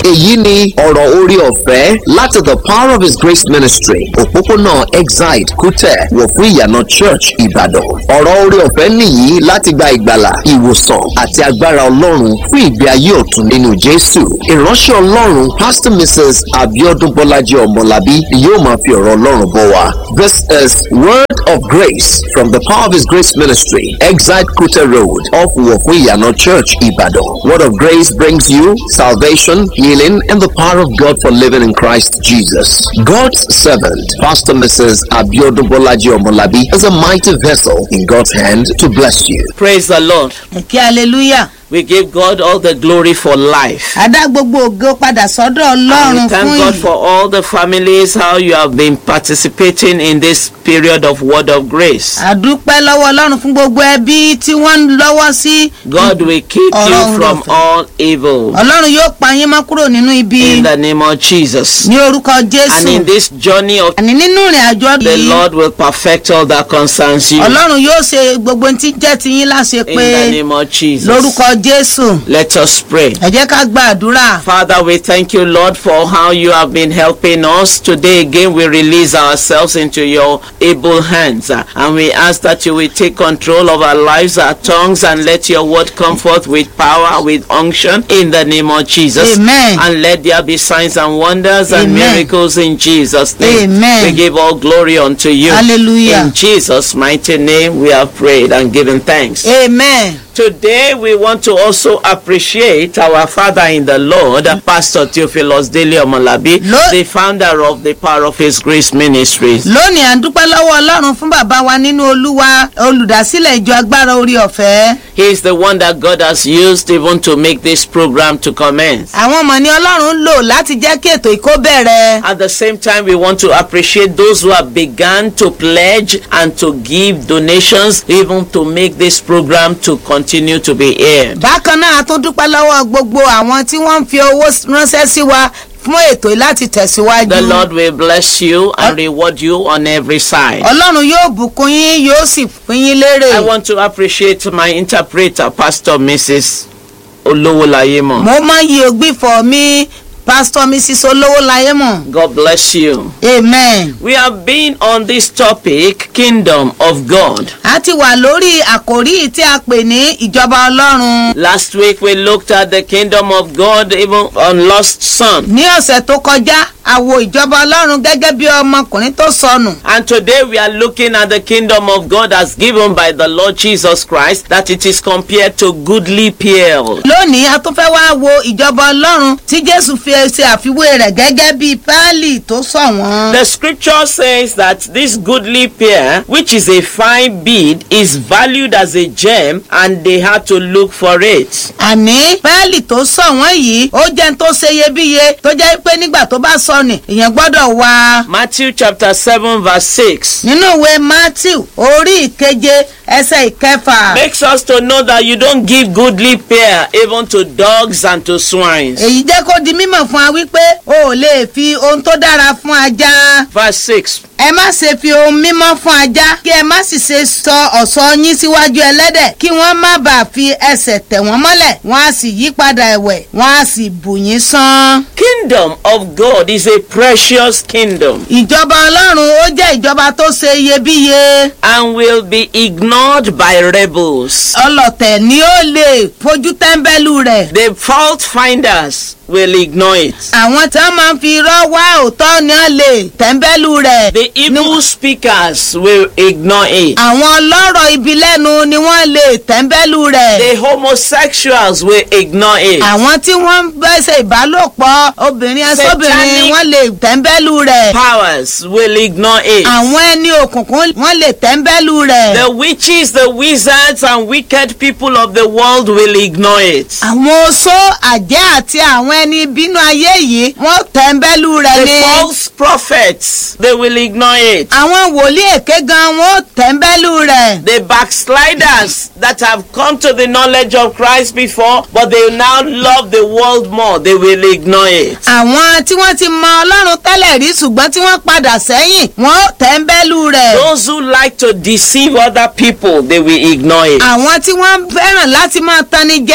èyí ni ọ̀rọ̀ orí ọ̀fẹ́ láti the power of his grace ministry òpópónà exide kútẹ̀ wọ̀ fún ìyànà church ìbàdàn ọ̀rọ̀ orí ọ̀fẹ́ nìyí láti gba ìgbàlà ìwòsàn àti agbára ọlọ́run fún ìgbé ayé ọ̀tun nínú jésù ìránṣẹ́ ọlọ́run pastor mrs abiodun bọ́lájí ọmọlábí ni yóò máa fi ọ̀rọ̀ ọlọ́run bọ̀ wá this is word of grace from the power of his grace ministry exide kútẹ̀ road off wọ̀ fún ìyànà church ìbàdàn word of grace brings you salvation healing and the power of god for living in christ jesus god's servant pastor mrs abiodun bọ́lájí ọmọlábí is a mighty vessel in god's hand to bless you. Praise the Lord. kí hallelujah We give God all the glory for life. àdá gbogbo ògo padà sọ́dọ̀ And we ọlọ́run thank fún God yìí for all the families, how you have been participating in this period of word of grace. àdúpẹ́ lọ́wọ́ ọlọ́run fún gbogbo ẹbí tí wọ́n ń lọ́wọ́ sí God will keep you Ọlọ́run from lọ́fẹ̀ẹ́. all evil. ọlọ́run yóò pa yín mọ́ kúrò nínú ibi In the name of Jesus. ní orúkọ And jésù in this journey of àní nínú ìrìn àjò ọdún the yìí Lord will perfect all that concerns you. ọlọ́run yóò ṣe gbogbo ohun tí jẹ́ ti yín láṣẹ In pé the name of Jesus. lórúkọ jésù Let us pray. ẹ jẹ́ ká gbàdúrà Father, we thank you, Lord, for how you have been helping us. Today, again, we release ourselves into your able hands. uh, And we ask that you will take control of our lives, our tongues, and let your word come forth with power, with unction, in the name of Jesus. Amen. And let there be signs and wonders and Amen. miracles in Jesus' name. Amen. We give all glory unto you. Hallelujah. In Jesus' mighty name, we have prayed and given thanks. amen Today we want to also appreciate our father in the Lord, Pastor Theophilus Dele Omolabi, Lo- the founder of the Power of His Grace Ministries. lónìí à ń dúpẹ́ lọ́wọ́ ọlọ́run fún bàbá wa nínú olúwa olùdásílẹ̀ ìjọ agbára orí ọ̀fẹ́ He is the one that God has used even to make this program to commence. àwọn ọmọ ní ọlọ́run ń lò láti jẹ́ kí ètò ìkó bẹ̀rẹ̀ At the same time, we want to appreciate those who have begun to pledge and to give donations, even to make this program to continue to be aired. bákan náà a tún dúpẹ́ lọ́wọ́ gbogbo àwọn tí wọ́n ń fi owó ránṣẹ́ sí wa fún ètò yìí láti tẹ̀síwájú The Lord will bless you and reward you on every side. ọlọ́run yóò bùkún yín yóò sì fún yín lérè I want to appreciate my interpreter, Pastor Mrs. Olowolayemo. mo máa ń yí ògbìfọ̀ mi pastor mrs olówó láyé mọ̀ God bless you. amen. We have been on this topic, Kingdom of God. a ti wà lórí àkòrí tí a pè ní ìjọba ọlọ́run Last week we looked at the Kingdom of God even on Lost Son. ní ọ̀sẹ̀ tó kọjá a wo ìjọba ọlọ́run gẹ́gẹ́ bí ọmọkùnrin tó sọnù And today we are looking at the Kingdom of God as given by the Lord Jesus Christ, that it is compared to goodly pearl. lónìí a tún fẹ́ wá wo ìjọba ọlọ́run tí jésù fi ṣe àfiwé rẹ̀ gẹ́gẹ́ bí páálí tó ṣọ̀wọ́n. The scripture says that this goodly pear, which is a fine bead, is valued as a gem and they had to look for it. àní páálí tó ṣọ̀wọ́n yìí ó jẹ́ n tó ṣe iyebíye tó jẹ́ pé nígbà tó bá sọnù èèyàn gbọ́dọ̀ wá. Matthew chapter 7 verse 6 nínú ìwé matthew orí ìkeje ẹsẹ̀ ìkẹfà makes us to know that you don't give goodly pear even to dogs and to swines. èyí jẹ́ kó di mímọ̀ fún wa wípé o ò lè fi ohun tó dára fún ajá. Verse 6 ẹ má ṣe fi ohun mímọ́ fún ajá kí ẹ má sì ṣe sọ ọ̀ṣọ́ yín síwájú ẹlẹ́dẹ̀ kí wọ́n má bàa fi ẹsẹ̀ tẹ̀ wọ́n mọ́lẹ̀ wọ́n á sì yí padà ẹ̀wẹ̀ wọ́n á sì bù yín sán. Kingdom of God is a precious kingdom ìjọba ọlọ́run ó jẹ́ ìjọba tó ṣe iyebíye and will be ignored by rebels. ọlọ̀tẹ̀ ni ó lè fojú tẹ́ḿbẹ́lú rẹ̀. The fault finders will ignore it. àwọn tí wọ́n máa ń fi irọ́ wá òótọ́ ni wọ́n lè tẹ́ḿbẹ́lú rẹ̀. The evil speakers will ignore it. àwọn ọlọ́rọ̀ ibi lẹ́nu ni wọ́n lè tẹ́ḿbẹ́lú rẹ̀. The homosexuals will ignore it. àwọn tí wọ́n ń bẹ́sẹ̀ ìbálòpọ̀ obìnrin ẹsọ́bìnrin Satanic- wọ́n lè tẹ́ḿbẹ́lú rẹ̀. Powers will ignore it. àwọn ẹni òkùnkùn wọ́n lè tẹ́ḿbẹ́lú rẹ̀. The witches, the wizards, and wicked people of the world will ignore it. àwọn oṣó àjẹ́ àti àwọn ẹni bínú ayé yìí wọ́n tẹ́ḿbẹ́lú rẹ̀ The ni. false prophets, they will ignore it. àwọn wòlíì èké gan wọ́n tẹ́ḿbẹ́lú rẹ̀. The backsliders that have come to the knowledge of Christ before, but they now love the world more, they will ignore it. àwọn tí wọ́n ti mọ ọlọ́run tẹ́lẹ̀ rí ṣùgbọ́n tí wọ́n padà sẹ́yìn wọ́n tẹ́ḿbẹ́lú rẹ̀. Those who like to deceive other people, they will ignore it. àwọn tí wọ́n fẹ́ràn láti máa tanni jẹ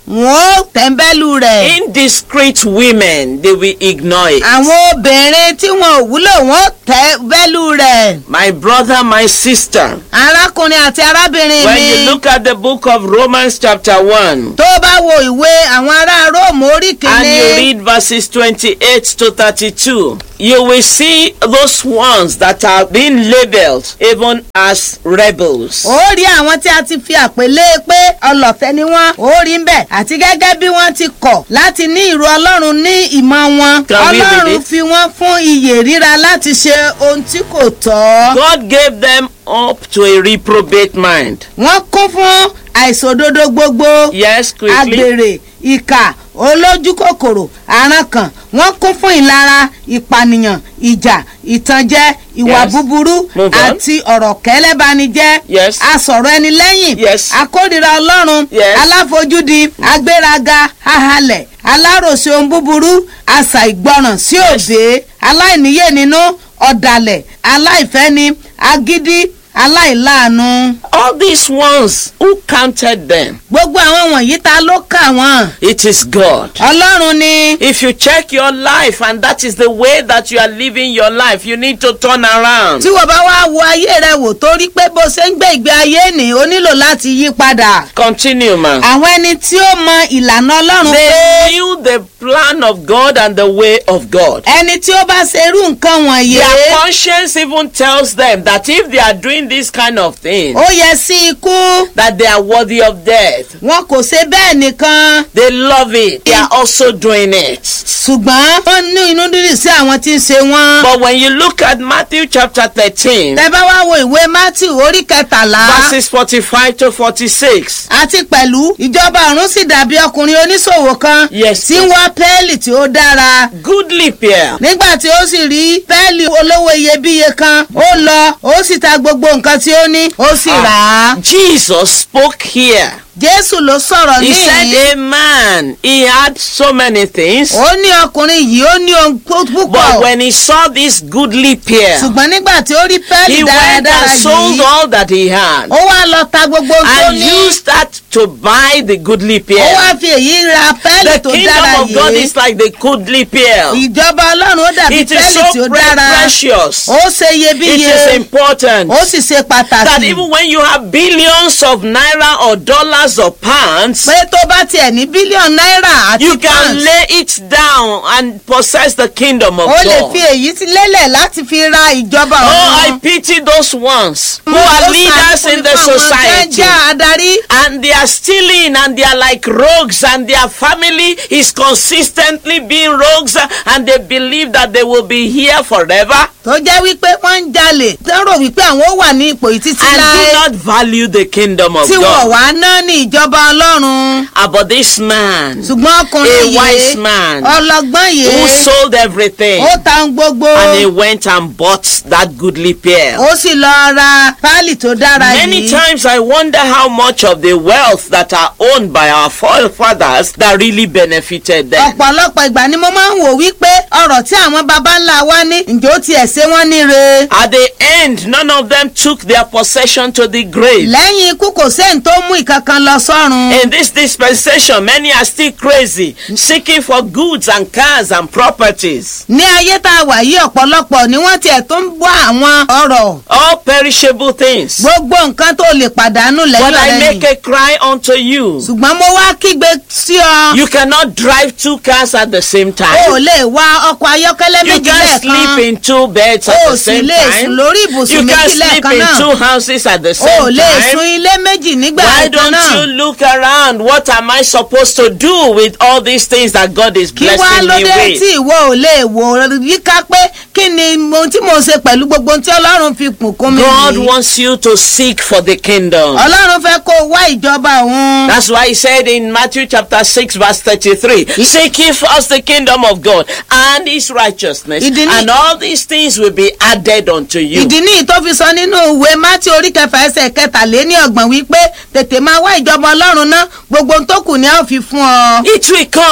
wọ́n ó tẹ́ńbẹ́lú rẹ̀. Indiscreet women, they will ignore it. àwọn obìnrin tí wọn ò wúlò wọ́n ó tẹ́ńbẹ́lú rẹ̀. My brother, my sister, arákùnrin àti arábìnrin when mi. you look at the book of Romans, chapter 1, tó bá wo ìwé àwọn ará róòmù orí and you kìíní. read verses 28 to 32, you will see those ones that are being labeled even as rebels. ó rí àwọn tí a ti fi àpèlé pé ọlọ̀tẹ̀ ni wọ́n ó rí ń bẹ̀ àti gẹ́gẹ́ bí wọ́n ti kọ̀ láti ní ìrù ọlọ́run ní ìmọ̀ wọn Can we read ọlọ́run it? fi wọ́n fún iyè ríra láti ṣe ohun tí kò tọ́ God gave them up to a reprobate mind. wọ́n kún fún àìsòdodo gbogbo Yes, quickly. agbèrè ìkà olójú kòkòrò àrankàn wọ́n kún fún ìlara ìpànìyàn ìjà ìtànjẹ ìwà Yes. búburú Move on. àti ọ̀rọ̀ kẹ́lẹ́banijẹ́ Yes. asọ̀rọ̀ ẹni lẹ́yìn Yes. akórira ọlọ́run Yes. aláfojúdi agbéraga ahalẹ̀ aláròsí ohun búburú àṣà ìgbọràn sí òde aláìníyè nínú ọ̀dàlẹ̀ aláìfẹ́ni agídí aláìláàánú. All these ones, who counted them? gbogbo àwọn wọ̀nyí ta ló kà wọ́n. It is God. ọlọ́run ni If you check your life and that is the way that you are living your life, you need to turn around. tí wọ́n bá wá wo ayé rẹ wò torí pé bó ṣe ń gbé ìgbé ayé ni ó nílò láti yí padà. Continue, man. àwọn ẹni tí ó mọ ìlànà ọlọ́run pé They knew the plan of God and the way of God. ẹni tí ó bá ṣe irú nǹkan wọ̀nyí. Their conscience even tells them that if they are doing this kind of thing, ó yẹ sí ikú that they are worthy of death. wọn kò ṣe bẹ́ẹ̀ nìkan They love it. They are also doing it. ṣùgbọ́n wọ́n ní inú dídì sí àwọn tí ń ṣe wọ́n. But when you look at Matthew chapter 13, tẹ bá wá wo ìwé matthew orí kẹtàlá verses 45 to 46, àti pẹ̀lú ìjọba ọ̀run sì dàbí ọkùnrin oníṣòwò kan Yes, tí ń wá pẹ́ẹ́lì tí ó dára. goodly pair. nígbà tí ó sì rí pẹ́ẹ́lì olówó iyebíye kan ó lọ ó sì ta gbogbo nǹkan tí ó ní ó sì rà á. Jesus spoke here. jésù ló sọ̀rọ̀ He said, níyì A man, he had so many things, ó ní ọkùnrin yìí ó ní ohun pú- but púpọ̀ when he saw this goodly pair, ṣùgbọ́n nígbà tí ó rí pẹ́ẹ́lì he went dáradára and sold yìí all that he had ó wá lọ ta gbogbo ohun tó and ní used that to buy the goodly ó pair. wá fi èyí ra pẹ́ẹ́lì The tó kingdom dára of God yìí is like the goodly pair. ìjọba ọlọ́run ó dàbí It is pẹ́ẹ́lì tí so ó pre- dára precious. ó ṣe It iyebíye is important ó sì ṣe that pàtàkì even when you have billions of naira or dollars or pounds, pé tó bá tiẹ̀ ní bílíọ̀nù náírà àti you can pounds lay it down and possess the kingdom of ó lè God. fi èyí sí lélẹ̀ láti fi ra ìjọba Oh, I ọ̀run. pity those ones who Ó are ṣàánú leaders in the fún àwọn tó ń society. jẹ́ adarí And they are stealing and they are like rogues and their family is consistently being rogues and they believe that they will be here forever tó jẹ́ wípé wọ́n ń jalè tó ń rò wípé àwọn ó wà ní ipò yìí títí and do láé not value the kingdom of tí wọ́n God. wá ná ní ìjọba ọlọ́run About this man ṣùgbọ́n ọkùnrin A wise yìí man ọlọ́gbọ́n who yìí sold everything ó ta ohun gbogbo and he went and bought that goodly pair. ó sì lọ ra páálì tó dára Many yìí. times I wonder how much of the wealth that are owned by our forefathers that really benefited them. ọ̀pọ̀lọpọ̀ ìgbà ni mo máa ń wò wípé ọ̀rọ̀ tí àwọn baba ńlá wa ní ǹjẹ́ ó tiẹ̀ ṣe wọ́n níre. At the end, none of them took their possession to the grave. lẹ́yìn ikú kò séyìn tó mú ìkankan lọ sọ́run. In this dispensation, many are still crazy, seeking for goods and cars and properties. ní ayé tá a wà yí ọ̀pọ̀lọpọ̀ ni wọ́n tiẹ̀ tó ń bọ́ àwọn ọ̀rọ̀ All perishable things. gbogbo nǹkan tó lè pàdánù But lẹ́yìn I ọ̀rẹ́ make yìí. a cry unto you. ṣùgbọ́n mo wá kígbe sí ọ. You cannot drive two cars at the same o ò time. lè wa ọkọ̀ ayọ́kẹ́lẹ́ You méjì can't sleep lẹ́ẹ̀kan. in two beds o at ò the sì same lè sùn time. lórí You ibùsùn can't méjì sleep lẹ́ẹ̀kan in náà. two houses at the o ò same lè sun time. ilé méjì nígbà Why kan don't náà. you look around? What am I supposed to do with all these things that God is kí wá blessing ló me dé with? tí ìwọ ò lè wò yíká pé kí ni ohun tí mo ṣe pẹ̀lú gbogbo ohun tí ọlọ́run fi kùn kún mi God yìí. wants you to seek for the kingdom. ọlọ́run fẹ́ kó o wá ìjọba òun. That's why he said in Matthew chapter 6 verse 33, Seek ye first the kingdom of God and his righteousness, Ìdí ní- and all these things will be added unto you. ìdí nìyí tó fi sọ nínú ìwé mátí orí kẹfà ẹsẹ̀ kẹtàléní ọgbọ̀n wípé tètè máa wá ìjọba ọlọ́run ná gbogbo ohun tó kù ni a ó fi fún ọ. It will come.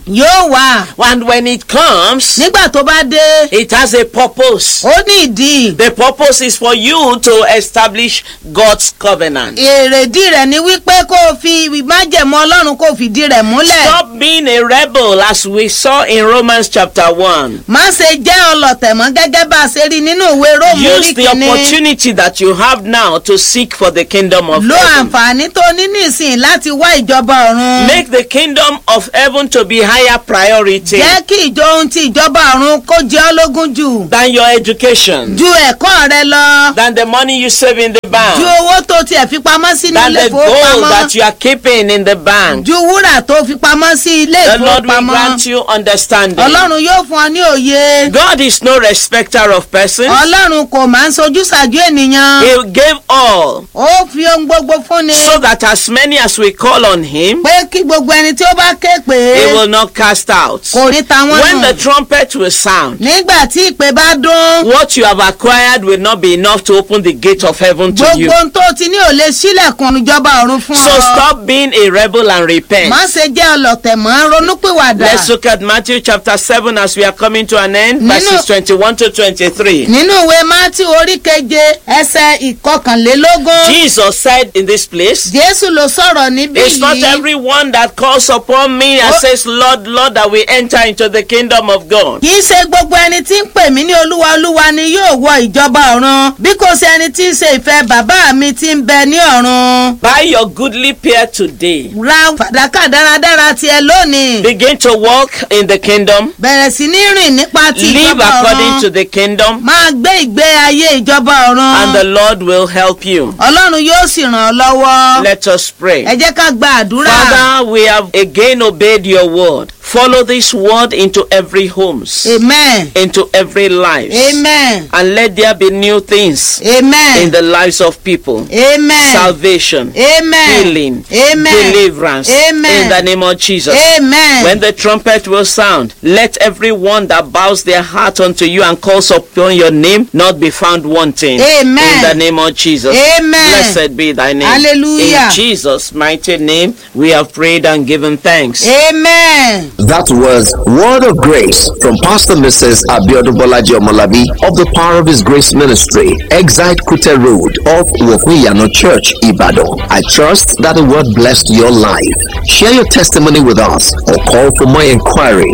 yóò wà And when it comes, nígbà tó bá dé it has a purpose. ó ní ìdí The purpose is for you to establish God's covenant. èrèdí rẹ̀ ni wípé kó o fi májẹ̀mú ọlọ́run kó o fìdí rẹ̀ múlẹ̀ Stop being a rebel as we saw in Romans chapter 1. má ṣe jẹ́ ọlọ̀tẹ̀ mọ́ gẹ́gẹ́ bá a ṣe rí nínú ìwé róòmù Use orí the kìíní opportunity that you have now to seek for the kingdom of lo heaven. àǹfààní tó ní nísìnyí láti wá ìjọba ọ̀run Make the kingdom of heaven to be higher priority jẹ́ kí ìjọ ohun ti ìjọba ọ̀run kó jẹ́ ọ́ lógún jù than your education, ju ẹ̀kọ́ rẹ lọ than the money you save in the ju bank, owó tó tiẹ̀ fi pamọ́ sí ní than ilé the gold ìfowópamọ́ that you are keeping in the bank. ju wúrà tó fi pamọ́ sí ilé The Lord will ìfowópamọ́ grant you understanding. ọlọ́run yóò fún ọ ní òye God is no respecter of persons. ọlọ́run kò máa ń sojú ṣàjú ènìyàn He gave all ó fi ohun gbogbo fúnni so that as many as we call on Him, pé kí gbogbo ẹni tí ó bá ké pè He é will not cast out. kò ní ta wọ́n When nù the trumpet will sound, nígbà tí ìpè bá dún what you have acquired will not be enough to open the gate of heaven to you. gbogbo ohun tó ti ní ò lè sílẹ̀kùn ìjọba ọ̀run fún So ọ stop being a rebel and repent. má ṣe jẹ́ ọlọ̀tẹ̀ mọ́ ronúpìwàdà Let's look at Matthew chapter 7 as we are coming to an end, Nínú- verses 21 to 23. nínú ìwé mátí orí keje ẹsẹ̀ ìkọkànlélógún Jesus said in this place, jésù ló sọ̀rọ̀ níbí It's not yìí everyone that calls upon me and Oh. says, Lord, Lord, that we enter into the kingdom of God. kì í ṣe gbogbo ẹni tí ń pè mí ní olúwa olúwa ni yóò wọ ìjọba ọ̀run bí kò ṣe ẹni tí ń ṣe ìfẹ́ bàbá mi tí ń bẹ ní ọ̀run Buy your goodly pair today. ra fàdákà dáradára tiẹ̀ lónìí Begin to walk in the kingdom. bẹ̀rẹ̀ sí ní rìn nípa ti Live ìjọba according to ọ̀run the kingdom. máa gbé ìgbé ayé ìjọba And the ọ̀run Lord will help you. ọlọ́run yóò sì ràn ọ́ lọ́wọ́ Let us pray. ẹ jẹ́ ká gba àdúrà Father, we have again obeyed your word. Follow this word into every homes, amen into every life. amen And let there be new things amen in the lives of people. amen Salvation, amen healing, amen deliverance. Amen. In the name of Jesus. amen When the trumpet will sound, let everyone that bows their heart unto you and calls upon your name not be found wanting. Amen. In the name of Jesus. Amen. Blessed be thy name. Hallelujah. In Jesus' mighty name, we have prayed and given thanks. amen. That was Word of Grace from Pastor Mrs. Abiodun Bolaji Omolabi of the Power of His Grace Ministry, Exite Kute Road of Wofuyano Church, Ibadan. I trust that the word blessed your life. Share your testimony with us or call for more inquiry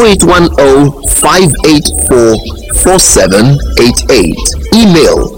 0810 584 4788. Email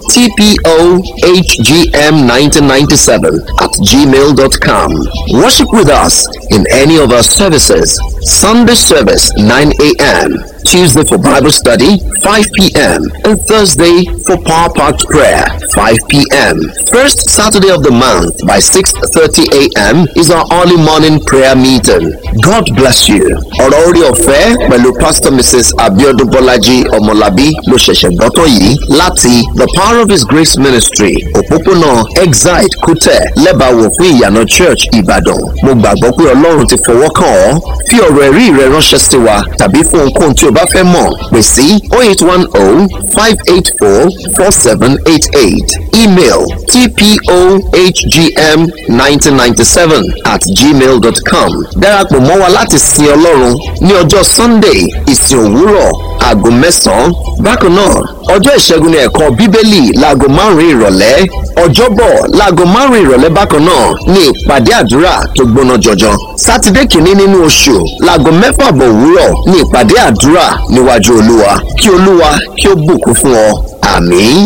tpohgm1997 at gmail.com. Worship with us in any of our services. Sunday service 9 a.m. Tuesday for Bible study 5 p.m. and Thursday for Power Packed Prayer 5 p.m. First Saturday of the month by 6:30 a.m. is our early morning prayer meeting. God bless you. Ọ̀rọ̀ orí ọ̀fẹ́ pẹ̀lú Pastor Mrs. Abiodun Bolaji Ọmọlábí ló ṣẹ̀ṣẹ̀ gbọ́tọ̀ yìí láti The Power of His Grace Ministry òpópónà Exide Kútẹ̀ lẹ́bàáwò fún ìyànà Church Ìbàdàn. Mo gbàgbọ́ pé Ọlọ́run ti fọwọ́ kàn ọ́. Fi ọ̀rọ̀ ẹ̀rí rẹ ránṣẹ́ sí wa tàbí fún ohunkóhun tí o bá fẹ́ mọ̀ pè sí 0810 584 4788 email tpohgm1997 at gmail.com darapọ̀ mọ́ wa láti sin Ọlọ́run ní ọjọ́ Sunday ìsìn òwúrọ̀ aago mẹ́sàn-án bákan náà ọjọ́ ìṣẹ́gun ní ẹ̀kọ́ bíbélì láago márùn-ún ìrọ̀lẹ́ ọjọ́bọ̀ láago márùn-ún ìrọ̀lẹ́ bákan náà ní ìpàdé àdúrà tó gbóná jọjọ sátidé kìíní nínú oṣù láago mẹ́fà bọ̀ òwúrọ̀ ní ìpàdé àdúrà níwájú olúwa kí olúwa kí ó bùkún fún ọ àmín.